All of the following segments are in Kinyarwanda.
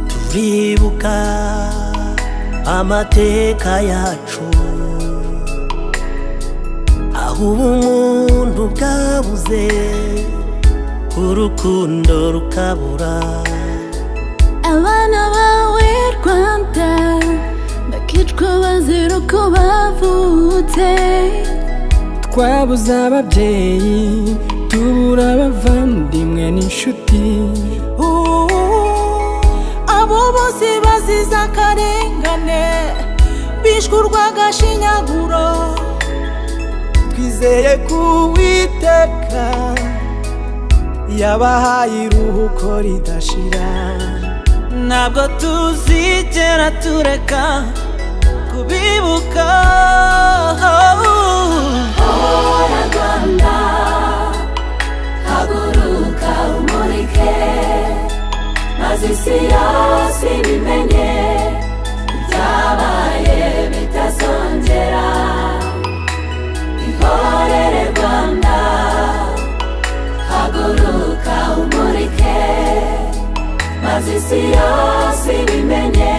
tuzibuka amateka yacu aho ubumuntu bwabuze urukundo rukabura abana bawe rwanda bakicwa bazira uko bavutse twabuze ababyeyi tubura abavandimwe n'inshuti abo bose bazize akarengane bishwe urw'agashinyaguro twizeye ko uwiteka yabahaye iruhuko ridashira ntabwo tuzigera tureka kubibuka hora rwanda haguruka umurike maze isi yose ibimenye ibyabaye bitazongera ihorere rwanda haguruka umurike maze isi yose ibimenye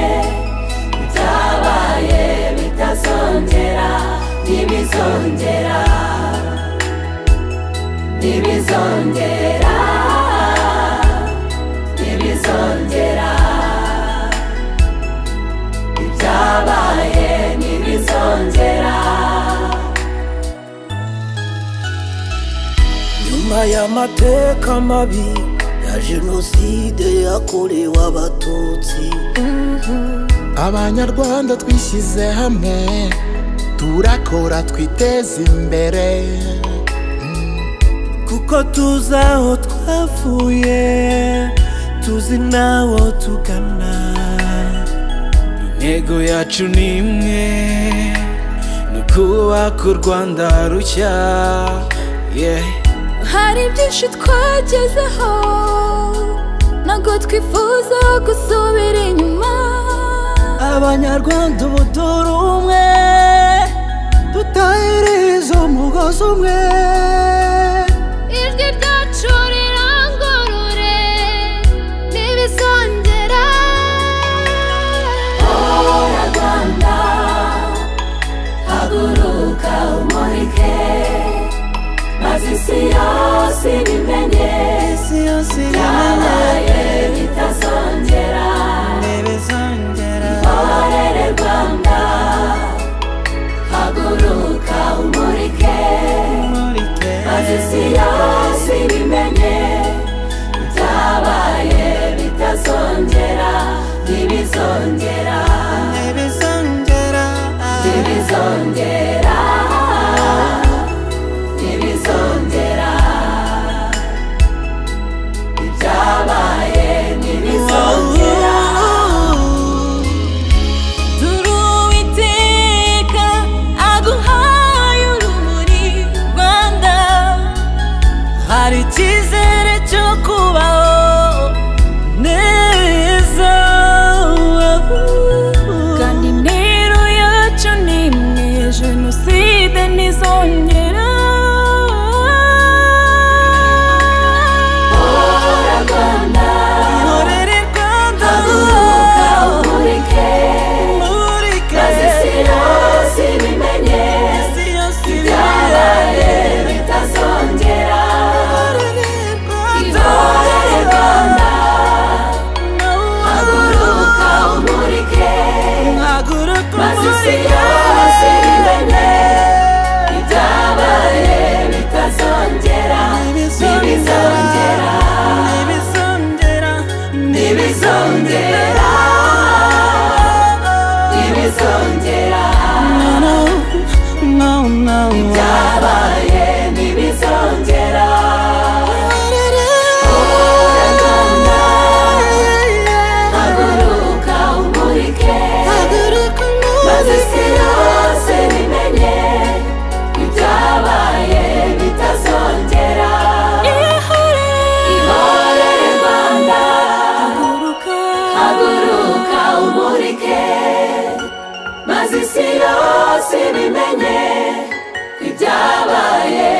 ibyabaye bitazongera ntibizongera ntibizongera ntibizongera ibyabaye ntibizongera nyuma y'amateka mabi ya jenoside yakorewe abatutsi abanyarwanda twishyize hamwe turakora twiteze imbere kuko tuzi aho twavuye tuzi n'aho tugana intego yacu ni imwe ni ukubaka u rwanda rushya yeah. hari byinshi twagezeho ntabwo twifuza gusubira inyuma abanyarwanda ubu turi umwe tutahiriza umugozi umwe ijwi ryacu rirangurure ntibizongera hora rwanda haguruka umurike maze isi yose ibimenye isi yose byabaye bitazongera ntibizongera ihorere rwanda haguruka umurike umurike maze isi yose ibimenye byabaye bitazongera ntibizongera ntibizongera ntibizongera ntibizongera ibyabaye ntibizongera turi uwiteka aguhaye urumuri rwanda hari icyizere cyo kubaho neza kandi intero yacu ni imwe jenoside ntizongera hora rwanda ihorere rwanda haguruka umurike maze isi yose ibimenye ibyabaye bitazongera ihorere rwanda haguruka umurike maze isi yose bimenye ibyabaye bitazongera ntibizongera ntibizongera ntibizongera ibyabaye ntibizongera Hora Rwanda, haguruka umurike maze si yose bimenye ibyabaye bitazongera ihore rwanda haguruka umurike maze isi yose bimenye ibyabaye